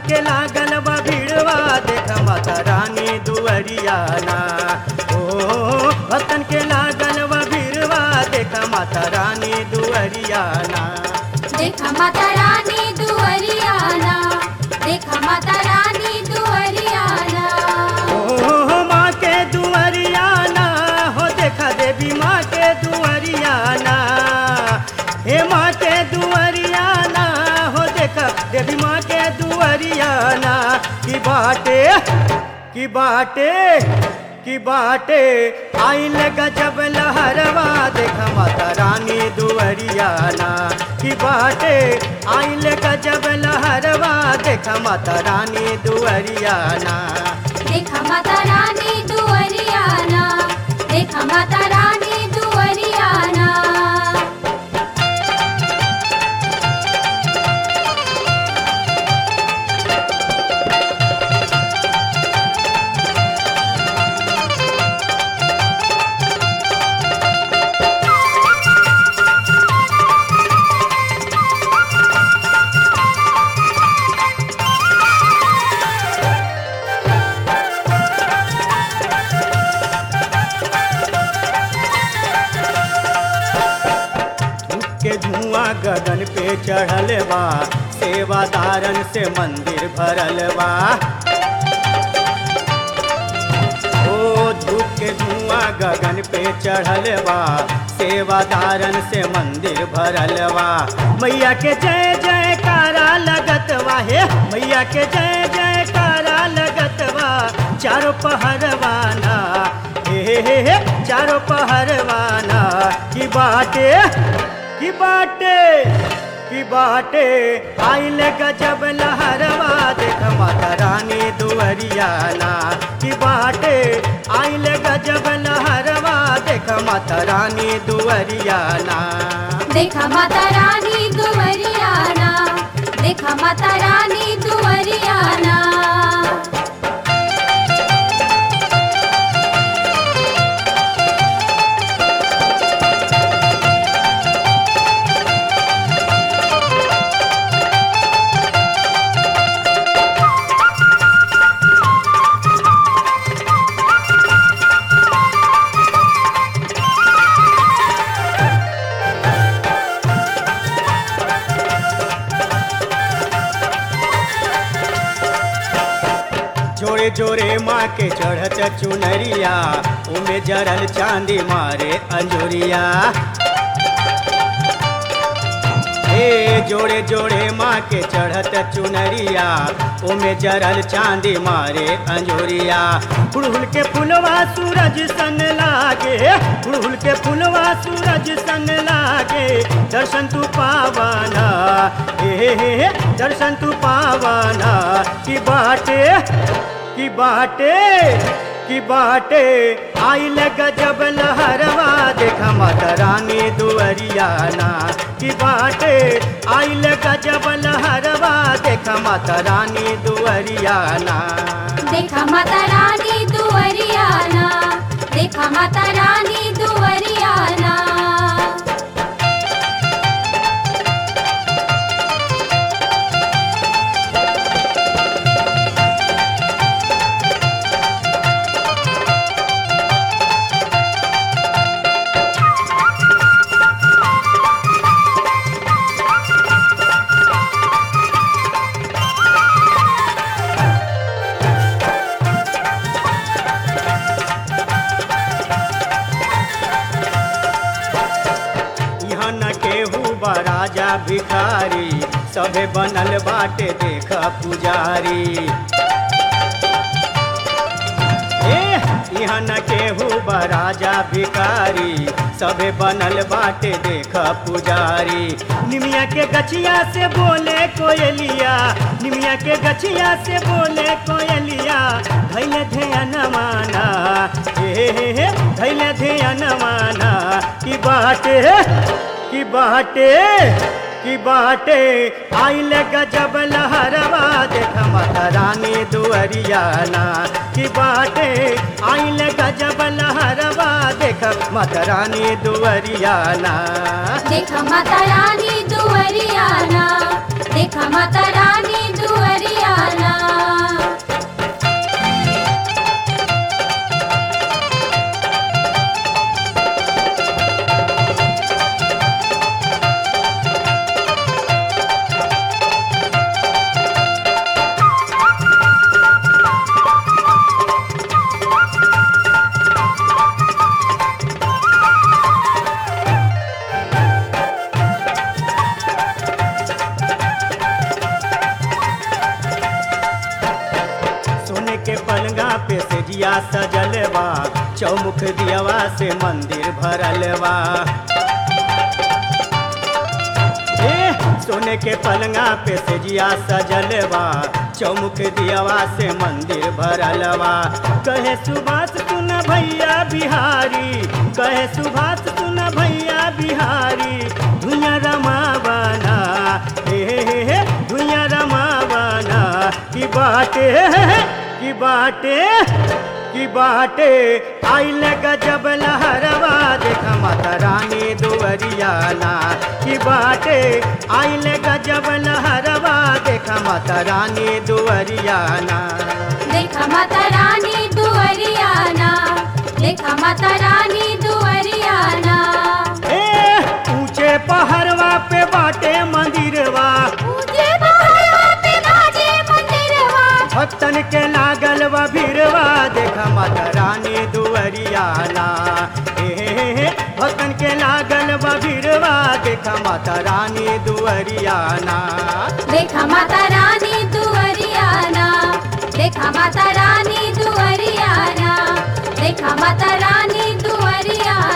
के लागल बा भीड़वा देख माता रानी दुअरियाना ओ भक्तन के लागल बा भीड़वा देख माता रानी दुअरियाना देखा माता रानी दुअरियाना देखा माता रानी दुअरियाना ओ माँ के दुअरियाना हो देखा देवी माँ के दुअरियाना हे माँ के दुअरियाना हो देखा देवी माँ के दुअरियाना की बाटे की बाटे की बाटे आइल गजब लहरवा देखा माता रानी दुअरियाना की बाटे आइल गजब लहरवा देखा माता रानी दुअरियाना देखा माता रानी दुअरियाना देखा माता रानी दुअरियाना धूप के धुआं गगन पे चढ़ल बा सेवादारन से मंदिर भरल बा ओ धूप के धुआं गगन पे चढ़ल बा सेवादारन से मंदिर भरल बा मैया के जय जयकारा लगत बा हे मैया के जय जयकारा लगत बा चारों पहरवाना हे हे हे हे चारों पहरवाना की बाटे की बाटे की बाटे आइल गजब लहरवा देख माता रानी दुअरियाना की बाटे आइल गजब लहरवा देख माता रानी दुअरियाना देखा माता रानी दुअरियाना देखा माता रानी दुअरियाना जोरे जोरे माँ के चढ़त चुनरिया उमे जरल चांदी मारे अंजुरिया हे जोड़े जोड़े माँ के चढ़त चुनरिया उमे जरल चांदी मारे अंजुरिया गुड़हुल के फुलवा सूरज सन लागे गुड़हुल के फुलवा सूरज सन लागे दर्शन तू पावाना हे हे हे हे, दर्शन तू पावाना की बाटे की बाटे की बाटे आइल गजब लहरवा देखा माता रानी दुअरियाना की बाटे आइल गजब लहरवा देखा माता रानी दुअरियाना देखा माता रानी दुअरियाना देखा माता रानी दुअरियाना यहाँ न केहू बा राजा भिखारी सभे बनल बाटे देख पुजारी ए यहाँ न केहू बा राजा भिखारी सभे बनल बाटे देख पुजारी निमिया के गछिया से बोले कोयलिया निमिया के गछिया से बोले कोयलिया धैले ध्यान माना हे हे हे धैले ध्यान माना की बाटे की बाटे की बाटे आइल गजब लहरवा देख माता रानी दुअरियाना की बाटे आइल गजब लहरवा देख माता रानी दुअरियाना देखा माता रानी दुअरियाना देखा माता रानी दुअरियाना सेजिया सजलवा चौमुख दियवा से मंदिर भरलवा ए सोने के पलंगा पे सेजिया सजलवा चौमुख दियवा से मंदिर भरलवा कहे सुभाष सुन भैया बिहारी कहे सुभाष सुन भैया बिहारी धुइया रमावना हे हे हे हे धुइया रमावना की बाटे की बाटे की बाटे आइल गजब लहरवा देखा माता रानी दुवरियाना की बाटे आइल गजब लहरवा देखा माता रानी दुवरियाना देखा माता रानी दुअरियाना देखा माता रानी दुअरियाना ए ऊंचे पहाड़वा पे बाटे मंदिरवा पूजे बहरवा पे बाजे मंदिरवा भक्तन के लागल व भीरवा देखा माता रानी दुवरियाना हे हे हे हे भक्तन के लागल व भीरवा देखा माता रानी दुवरियाना देखा माता रानी दुअरियाना देखा माता रानी दुअरियाना देखा माता रानी दुअरियाना